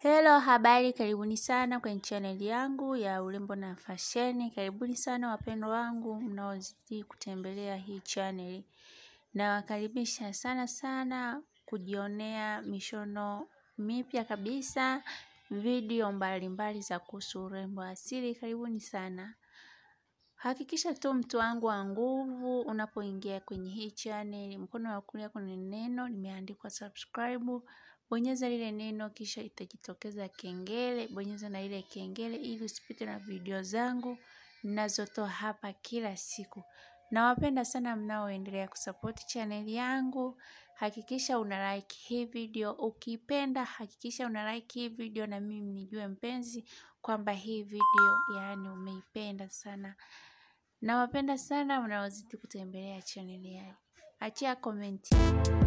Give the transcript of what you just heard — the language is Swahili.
Hello, habari, karibuni sana kwenye channel yangu ya urembo na fasheni. Karibuni sana wapendwa wangu mnaozidi kutembelea hii channel. Nawakaribisha sana sana kujionea mishono mipya kabisa, video mbalimbali za kuhusu urembo asili. Karibuni sana. Hakikisha tu mtu wangu wa nguvu unapoingia kwenye hii channel, mkono wa kulia kuna neno limeandikwa subscribe. Bonyeza lile neno kisha itajitokeza kengele, bonyeza na ile kengele ili usipite na video zangu ninazotoa hapa kila siku. Nawapenda sana mnaoendelea kusupport channel yangu. Hakikisha una like hii video, ukipenda hakikisha una like hii video na mimi nijue mpenzi kwamba hii video yaani umeipenda sana. Nawapenda sana mnaozidi kutembelea channel yangu. Achia komenti.